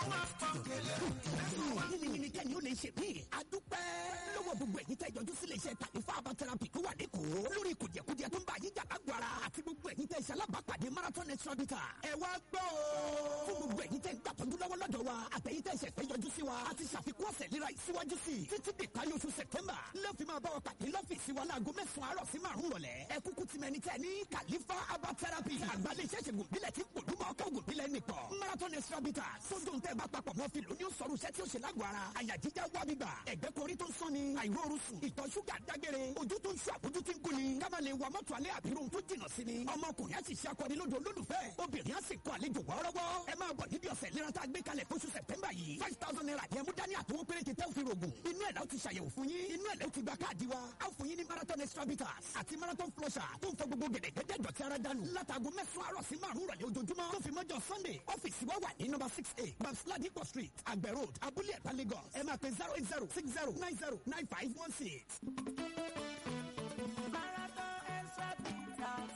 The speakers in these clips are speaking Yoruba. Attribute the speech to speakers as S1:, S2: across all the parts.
S1: yìnyín kẹ́ni ó lè ṣe mí. a dúpẹ́ lọ́wọ́ gbogbo ẹ̀yin tẹ́ ìjọjú sílé iṣẹ́ kàlífà herbal therapy tó wà lẹ́kọ̀ọ́ lórí kùjẹkùjẹ tó ń bá yín jà lágbára àti gbogbo ẹ̀yin tẹ́ iṣẹ́ alábàápàdé marathon extra bitter. ẹ wá gbọ́ o. fún gbogbo ẹ̀yin tẹ́ ń gbàtọ́jú lọ́wọ́ lọ́dọ̀ wa àtẹ̀yin tẹ́ iṣẹ́ fẹ́ yọjú sí wa a ti ṣàfikún ọ̀sẹ̀ léra ìsíwájú sí i títí dé parí oṣù september lọ́ọ̀fì máa bá wa pàdé lọ́fíìsì wa láago mẹ́sàn-án àárọ̀ sí márùn-ún rọ̀lẹ́ ẹ kúkú ti mẹni tẹ́ ní kàlífà herbal therapy àgbálẹ̀ iṣẹ́ ṣègùn bílẹ̀ tí pòlúmọ̀ ọkọ̀ ògùn bílẹ̀ nìkan marathon extra bitter sódò ń tẹ́ bá papọ̀ mọ́ fi lóní ó sọ̀rọ̀ iṣẹ́ tí ó ṣe lágọ̀ọ́ ara àyà jíjá wá gbígbà ẹ̀gbẹ́ korí tó ń sán ni àìróorun sùn ìtọ̀ ṣúgà dágbére ojú tó ń ṣú àbójú tí ń kú ni ká má lè wa mọ́tò alẹ́ àbírò tó jìnnà sí ni ọmọkùnrin á sì ṣe akọni lódò olólùfẹ́ obìnrin á sì kọ àlejò wọ́ọ́rọ́wọ́ ẹ máa bọ̀ níbi ọ̀sẹ̀ ìlera tá a gbé kalẹ̀ fóṣù sẹ̀tẹ́mbà yìí five thousand naira yẹn mú dání àtọwọ́ péréte tẹ́ òfin rògùn inú ẹ̀ la ó ti ṣàyẹ̀wò fún yín inú ẹ̀ la ó ti gba káàdì wa á fún yín ní marathon extra bitters àti marathon flusher tó ń fọ gbogbo gẹ̀dẹ̀gẹ̀dẹ̀ dọ̀tí ara dànù látago mẹ́sàn-án àárọ̀ sí márùn-ún rọ̀lẹ́ ojoojúmọ́ tó fi mọ́jọ sunday ọ́fíìsì wa wà ní number six eight babs ladipo street àgbẹ̀ road abúlé ẹ̀ta lagos ẹ máa pe zero eight zero six zero nine zero nine five one six.
S2: Marathon extra bitters.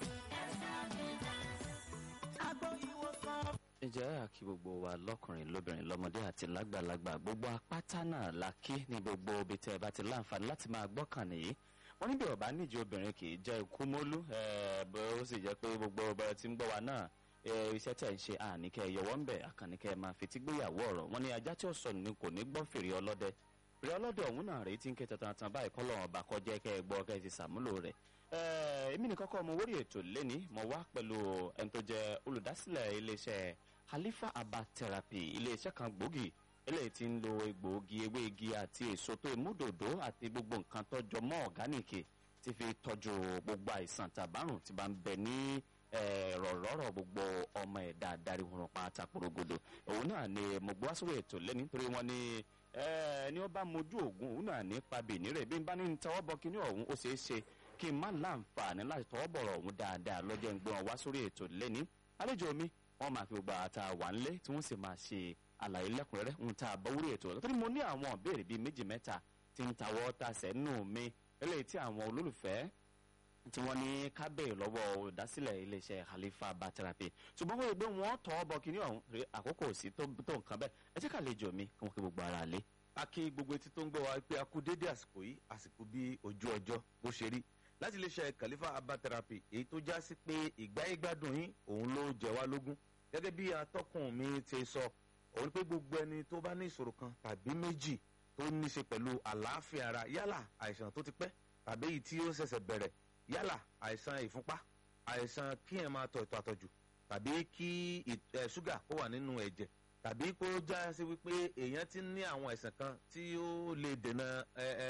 S2: Agbo ìwòsàn.
S3: ǹjẹ́ àkí gbogbo wa lọ́kùnrin lóbìnrin lọ́mọdé àti lágbàlagbà gbogbo apáta náà la kí ní gbogbo ibi tẹ́ ẹ bá ti láǹfààní láti máa gbọ́kàn nìyí wọ́n níbi ọ̀bá níjì obìnrin kì í jẹ́ ikú mólú ẹ̀ẹ́ bó ó sì jẹ́ pé gbogbo ọba tí ń gbọ́ wa náà ẹ, iṣẹ́ tẹ̀ ń ṣe àníkẹ́ yọwọ́ ń bẹ̀ àkànníkẹ́ máa fi tí gbéyàwó ọ̀rọ̀ wọn ni ajá tí ó sọnù ni kò ní gbọ́ fèrè ọlọ́dẹ fèrè ọlọ́dẹ ọ̀hún náà rèé tí ń ké tantan báyìí kọ́ lọ́wọ́ ọba kọjá kẹ́ ẹ gbọ́ kẹ́ ẹ ti sàmúlò rẹ̀ Ẹ, èmi nìkan kọ́ mo wórí ètò lẹ́ni mo wá pẹ̀lú ẹni tó jẹ́ olùdásílẹ̀ iléeṣẹ́ Halifa Herbal Therapy iléeṣẹ́ kan gbòógì eléyìí tí ń lo egbòogi ewé igi àti èso tó ìmúdòdó àti gbogbo nǹkan tó jọ mọ́ ọ̀gánìkì tí fi tọ́jú gbogbo àìsàn tàbárùn tí bá ń bẹ ní rọ̀rọ̀rọ̀ gbogbo ọmọ ẹ̀dá adarí wọn pátá porogodo òun náà ni mo gbọ́ sórí ètò lẹ́ni nítorí wọn ni ẹni ó bá mojú ògùn òun náà ní pabì nírè bí n bá ní tọwọ́ bọ kíní ọ̀hún ó ṣeé ṣe kí n má láǹfààní láti tọwọ́ bọ̀rọ̀ ọ̀hún dáadáa lọ́jọ́ ń gbé wọn wá sórí ètò lẹ́ni àlejò mi wọ́n máa fi gbogbo àtà wà ńlé tí wọ́n sì máa ṣe àlàyé lẹ́kùnrẹ́rẹ́ ń ta àbọ̀wúrí ètò lọ́tọ́ni mo ní àwọn ìbéèrè bíi méjì mẹ́ta tí ń tawọ́ tasẹ̀ nù mí eléyìí tí àwọn olólùfẹ́ tí wọ́n ní kábẹ́ lọ́wọ́ olùdásílẹ̀ iléeṣẹ́ Halifa Herbal Therapy ṣùgbọ́n wọ́n rí i pé wọ́n tọ́ ọ bọ kíní ọ̀hún rí àkókò sí tó tó nǹkan bẹ́ẹ̀ ẹ jẹ́ ká àlejò mi kí wọ́n kí gbogbo ara lé.
S4: a kí gbogbo etí tó ń gbọ́ wa pé a kú dédé àsìkò yìí àsìkò bí ojú ọjọ́ bó ṣe rí láti iléeṣẹ́ Khalifa Herbal Therapy èyí tó já sí pé ìgbáyégbádùn yín òun ló jẹ wá lógún gẹ́gẹ́ bí atọ́kùn mi ti sọ òun pé gbogbo ẹni tó bá ní ìṣòro kan tàbí méjì tó ní ṣe pẹ̀lú àlàáfíà ara yálà àìsàn tó ti pẹ́ tàbí èyí tí ó ṣẹ̀ṣẹ̀ bẹ̀rẹ̀ yálà àìsàn ìfúnpá àìsàn kí ẹ̀ máa tọ̀ ètò àtọ̀jù tàbí kí ṣúgà kó wà nínú ẹ̀jẹ̀ tàbí kó já sí wípé èèyàn ti ní àwọn àìsàn kan tí ó lè dènà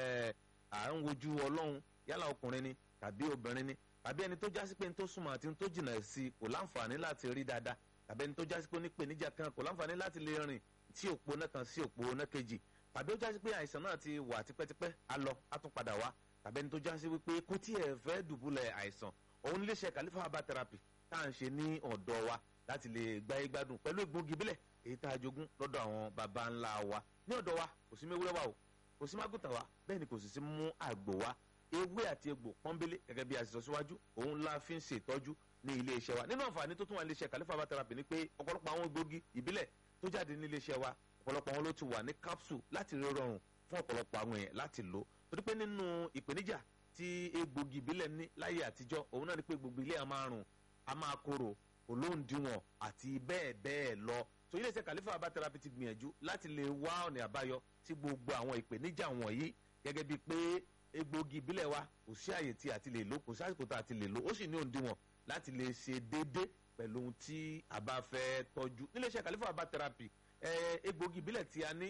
S4: à ń wojú ọlọ́run yálà ọkùnrin ni tàbí obìnrin ni tàbí ẹni tó já sí pé ní tó súnmọ́ àti ní tó jìnnà sí kò láǹfààní láti rí dáadáa tàbí ẹni tó já sí pé onípèníjà kan kò láǹfààní láti lè rìn tí òpó náà kan sí òpó náà kejì tàbí ó já sí pé àìsàn náà ti wà tipẹ́tipẹ́ á lọ á tún padà wá tàbí ẹni tó já sí wípé kò tí ẹ̀ fẹ́ dùbúlẹ̀ àìsàn òun nílé iṣẹ́ Khalifa Herbal Therapy tá à ń ṣe ní ọ̀dọ̀ wa láti lè gbáyé gbádùn pẹ̀lú egbògi bílẹ̀ èyí tá a jogún lọ́dọ̀ àwọn baba ńlá wa ní ọ̀dọ̀ wa kò sí méwúrẹ́ wa o kò sí mágùtà wa bẹ́ẹ̀ ni kò sì sí mú àgbò wa ewé àti egbò pọ́nbélé gẹ́gẹ́ bí a sì sọ síwájú òun la fi ń ṣe ìtọ́jú ní ilé iṣẹ́ wa nínú àǹfààní tó tún wà ní iléeṣẹ́ Khalifa Herbal Therapy ni pé ọ̀pọ̀lọpọ̀ àwọn egbògi ìbílẹ̀ tó jáde ní ilé iṣẹ́ wa ọ̀pọ̀lọpọ̀ àwọn ló ti wà ní capsule láti rí rọrùn fún ọ̀pọ̀lọpọ̀ àwọn èèyàn láti lò torí pé nínú ìpèníjà tí egbògi ìbílẹ̀ ní láyé àtijọ́ òun náà ni pé gbogbo ilé a máa rùn a máa korò olóńdìwọ̀n àti bẹ́ẹ̀ bẹ́ẹ̀ lọ so iléeṣẹ́ Khalifa Herbal Therapy ti gbìyànjú láti lè wá ọ̀nà àbáyọ sí gbogbo àwọn ìpèníjà wọ̀nyí gẹ́gẹ́ bíi pé egbògi ìbílẹ̀ wa kò sí àyè tí a ti lè lò kò sí àsìkò tá a ti lè lò ó sì ní òǹdíwọ̀n láti lè ṣe déédé pẹ̀lú ohun tí a bá fẹ́ tọ́jú níléeṣẹ́ Khalifa Herbal Therapy egbògi ìbílẹ̀ tí a ní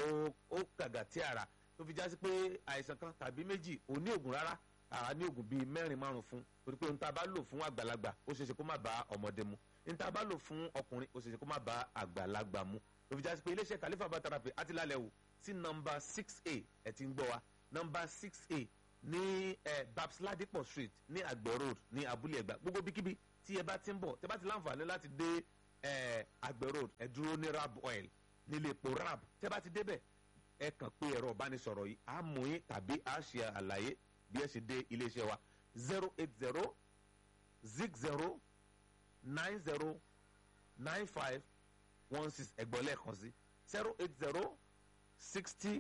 S4: ó kàgà tí ara tó fi já sí pé àìsàn kan tàbí méjì ò ní ògùn rárá àá ní ògùn bíi mẹ́rin márùn fún torí pé ohun tá a bá lò fún àgbàlagbà ó ṣeéṣe kó má bá ọmọdé mu ohun tá a bá lò fún ọkùnrin ó ṣeéṣe kó má bá àgbàlagbà mu tó fi já sí pé iléeṣẹ́ Khalifa Herbal Therapy àti lálẹ́ wò sí nọmba six a ẹ̀ ti ń gbọ́ wa nọmba six a ní ẹ babs ladipo street ní àgbẹ̀ road ní abúlé ẹ̀gbá gbogbo bíkíbi tí ẹ bá ti ń bọ̀ tẹ bá ti láǹfààní láti dé ẹ àgbẹ̀ road ẹ dúró ní rab oil nílé epo rab tẹ bá ti débẹ̀ ẹ kàn pé ẹ̀rọ ìbánisọ̀rọ̀ yìí á mú yín tàbí á ṣe àlàyé bí ẹ ṣe dé iléeṣẹ́ wa zero eight zero zig zero nine zero nine five one six ẹgbọ́n lẹ́ẹ̀kan sí zero eight zero sixty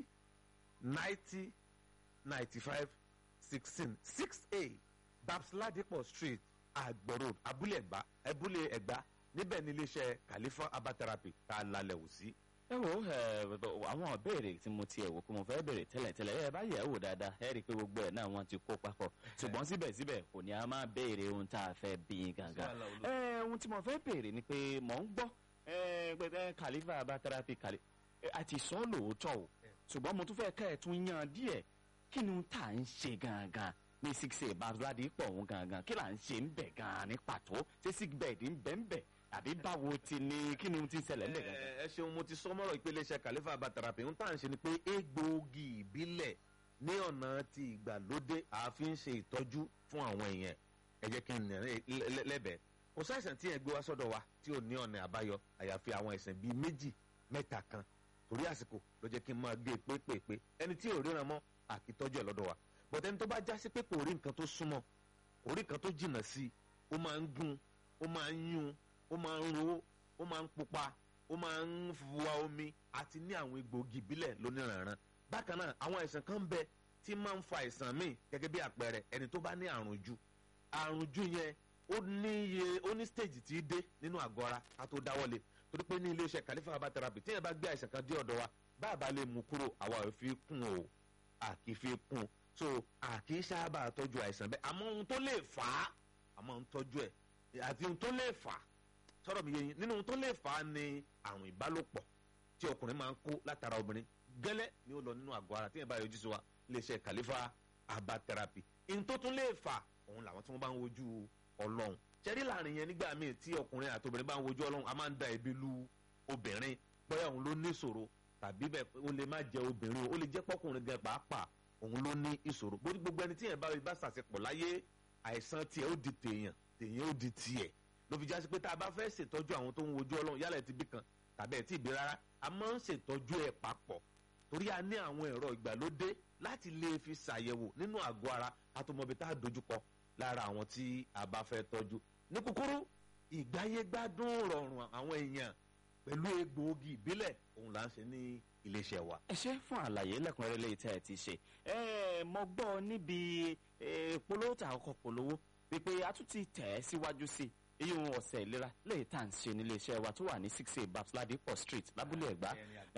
S4: ninety ninety five sixteen six a babs ladipo street agbo road abúlé ẹ̀gbá abúlé ẹ̀gbá níbẹ̀ ní iléeṣẹ́ khalifa abatherapy tá a lálẹ́ wò sí.
S3: ẹ wo ẹ, àwọn ìbéèrè tí mo ti ẹ̀ wò pé mo fẹ́ béèrè tẹ́lẹ̀tẹ́lẹ̀ ẹ bá yẹ̀ ẹ́ wò dáadáa ẹ rí i pé gbogbo ẹ̀ náà wọ́n ti kó papọ̀ ṣùgbọ́n síbẹ̀síbẹ̀ kò ní a máa béèrè ohun tá a fẹ́ bí i gangan. ẹ ohun tí mo fẹ́ béèrè ni pé mò ń gbọ́ ẹ pé ẹ kàlífà bá tẹ́rápì kàlí ẹ, àti sọ lóòótọ́ o ṣùgbọ́n mo tún fẹ́ kẹ́ ẹ̀ tún yan díẹ̀ kí ni ohun tá à ń ṣe gangan ní six eight babsadi pọ̀ òun gangan kí là ń ṣe ń bẹ̀ gan-an ní pàtó ṣé sick bed ń bẹ̀ ń bẹ̀ àbí báwo ti ni kí ni ohun ti ń ṣẹlẹ̀ ń bẹ̀ gangan.
S4: ẹ ẹ ṣeun mo ti sọ mọ́rọ̀ ìpele iṣẹ́ khalifa abatherapy ń tà ń ṣe ni pé egbòogi ìbílẹ̀ ní ọ̀nà ti ìgbàlódé àfi ń ṣe ìtọ́jú fún àwọn èèyàn ẹ jẹ́ kí n nà ẹ lẹ́- lẹ́bẹ̀ẹ́ kò sáìsàn tí yẹn gbé wá sọ́dọ̀ wa tí ò ní ọ̀nà àbáyọ àyàfi àwọn ẹ̀sìn bíi méjì mẹ́ta kan torí àsìkò ló jẹ́ kí n máa gbé e pépèpé ẹni tí ò ríran mọ́ àkìtọ́jú ẹ̀ lọ́dọ̀ wa bọ̀dẹ́ni tó bá já sí pé kò rí nǹkan tó súnmọ́ kò rí nǹkan tó jìnnà sí i ó máa ń gún ó máa ń yún ó máa ń ro ó máa ń pupa ó máa ń wa omi àti ní àwọn egbòogi ìbílẹ̀ lóníranran bákan náà àwọn àìsàn kan ń bẹ tí máa ń fa àìsàn míì gẹ́gẹ́ bí àpẹẹrẹ ẹni tó bá ní àrùn jù àrùn jù yẹn ó ní iye ó ní stage tí í dé nínú àgọ́ ara ká tó dáwọ́lé torí pé ní iléeṣẹ́ Khalifa herbal therapy tí yẹn bá gbé àìsàn kan dé ọ̀dọ̀ wa bá a bá lè mú kúrò àwa ò fi kún o a kì í fi kún so a kì í sábà tọ́jú àìsàn bẹ́ẹ̀ àmọ́ ohun tó lè fà á àmọ́ ń tọ́jú ẹ̀ àti ohun tó lè fà á sọ̀rọ̀ mi yé yín nínú ohun tó lè fà á ni àrùn ìbálòpọ̀ tí ọkùnrin máa ń kó látara obìnrin gẹ́lẹ́ ni ó lọ nínú àgọ́ ara tí yẹn bá yọjú sí wa iléeṣẹ́ Khalifa herbal therapy ohun tó tún lè fà òun làwọn tí wọ́n bá ń wojú ọlọ́run ṣẹ́rí láàrin yẹn nígbà míì tí ọkùnrin àti obìnrin bá ń wojú ọlọ́run a máa ń da ẹ̀bi lu obìnrin bóyá òun ló ní ìṣòro tàbí bẹ́ẹ̀ ó lè má jẹ́ obìnrin o ó lè jẹ́ pọ́kùnrin gan pàápàá òun ló ní ìṣòro bó gbogbo ẹni tí yẹn bá bá ṣàṣepọ̀ láyé àìsàn tiẹ̀ ó di tèèyàn tèèyàn ó di tiẹ̀ ló fi já sí pé tá a bá fẹ́ ṣètọ́jú àwọn tó ń wojú ọlọ́run yálà ẹ̀ ti bí kan tàbí ẹ̀ tí ì bí rárá a máa ń ṣètọ́jú ẹ̀ papọ̀ torí a ní àwọn ẹ̀rọ ìgbàlódé láti lè fi ṣàyẹ̀wò nínú àgọ́ ara àtọmọbi tá a dojúkọ lára àwọn tí a bá fẹ́ tọ́jú ní kúkúrú ìgbáyégbádùn rọrùn àwọn èèyàn pẹ̀lú egbòogi ìbílẹ̀ òun là ń ṣe ní iléeṣẹ́ wa.
S3: ẹ ṣe fún àlàyé lẹ́kùnrẹ́rẹ́ lẹ́yìn tí ẹ ti ṣe ẹ mo gbọ́ níbi eh, polówó tà ọkọ̀ polówó wípé a tún ti tẹ̀ ẹ́ síwájú sí i èyí ohun ọ̀sẹ̀ ìlera lẹ́yìn tá à ń ṣe nílé iṣẹ́ wa tó wà ní six eight babs ladipo street lábúlé ẹ̀gbá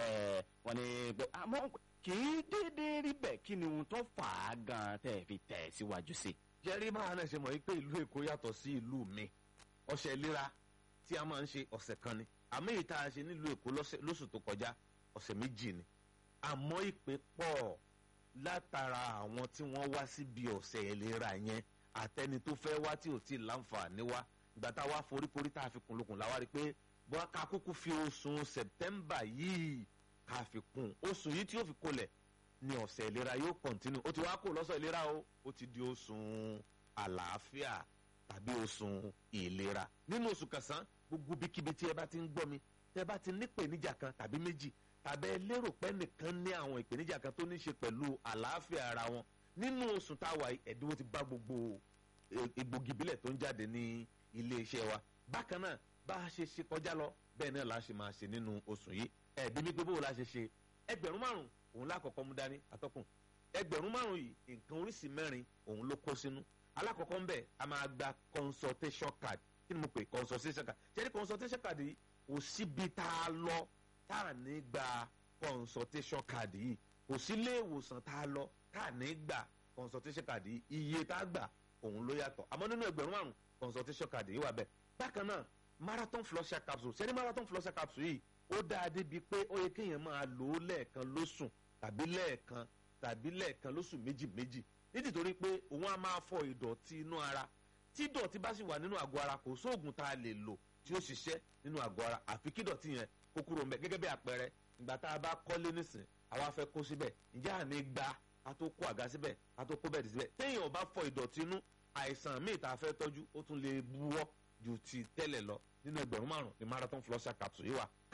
S3: ẹ wọ́n ní pé àmọ́ kì í déédéé rí bẹ́ẹ̀ kí ni ohun tó fà á gan-an tẹ́ ẹ fi tẹ̀ ẹ́ síwájú sí i.
S4: jẹ́rí máa náà ṣe mọ̀ wípé ìlú èkó yàtọ̀ sí ìlú mi ọ̀sẹ̀ ìlera tí a máa ń ṣe ọ̀sẹ̀ kan ni àmọ́ èyí tá a ṣe nílùú èkó lọ́sẹ̀- lóṣù tó kọjá ọ̀sẹ̀ méjì ni àmọ́ ìpè pọ̀ látara àwọn tí wọ́n wá síbi ọ̀sẹ̀ ìlera yẹn àtẹni tó fẹ́ wá tí ò tí ì láǹfààní wá ìgbà tá a wá foríkorí tá a fi kùnlùkùn la wá rí i pé bọ́n ká kúkú fi oṣù sẹ̀tẹ́mbà yìí ká fi kún oṣù yìí tí yóò fi kolẹ̀ ni ọ̀sẹ̀ ìlera yóò kọ̀ntínú ó ti wá kó lọ́sọ̀ ìlera o ó ti di oṣù àlàáfíà tàbí oṣù ìlera nínú oṣù kẹsàn-án gbogbo bíkíbi tí ẹ bá ti ń gbọ́ mi tẹ bá ti nípèníjà kan tàbí méjì tàbí ẹ lérò pé nìkan ní àwọn ìpèníjà kan tó ní ṣe pẹ̀lú àlàáfíà ara wọn nínú oṣù táwa yìí, ẹ̀dínwó ti bá gbogbo e- egbògi ìbílẹ̀ tó ń jáde ní ilé iṣẹ́ wa bákan náà bá a ṣe ṣe kọjá lọ bẹ́ẹ̀ náà la ṣe máa ṣe nínú oṣù yìí ẹ̀ẹ́dín mi pé bó la ṣe ṣe ẹgbẹ̀rún márùn òun lákọ̀ọ́kọ́ mú dání atọ́kùn ẹgbẹ̀rún márùn yìí nǹkan oríṣi mẹ́rin òun ló kó sínú alákọ̀ọ́kọ́ ń bẹ̀ a máa gba consultation card kí ni mo pè consultation card ṣẹ́ni consultation card yìí kò síbi tá a lọ tá a ní gba consultation card yìí kò sí ilé ìwòsàn tá a lọ tá a ní gba consultation card yìí iye tá a gbà òun ló yàtọ̀ àmọ́ nínú ẹgbẹ̀rún márùn consultation card yìí wà bẹ́ẹ̀ bákan náà marathon flusher capsule ṣẹ́ni marathon flusher capsule yìí ó dáa débi pé ó yẹ kéèyàn máa lò ó lẹ́ẹ̀kan lóṣù tàbí lẹ́ẹ̀kan tàbí lẹ́ẹ̀kan lóṣù méjì méjì nítorí pé òun á máa fọ ìdọ̀tí inú ara tí ìdọ̀tí bá sì wà nínú àgọ́ ara kò sóògùn tá a lè lò tí ó ṣiṣẹ́ nínú àgọ́ ara àfi kí ìdọ̀tí yẹn kó kúrò ńbẹ̀ gẹ́gẹ́ bí àpẹẹrẹ ìgbà tá a bá kọ́lé nísìn àwa fẹ́ kó síbẹ̀ ǹjẹ́ àní gba a tó kó àga síbẹ̀ a tó kó bẹ́ẹ̀dì síbẹ̀ téèyàn ò bá fọ ìdọ̀tí inú àìsàn míì tá a fẹ́ tọ́jú ó tún lè buwọ́ ju ti tẹ́lẹ̀ lọ nínú ẹgbẹ̀rún márùn-ún ní marathon flusher capsule yìí wà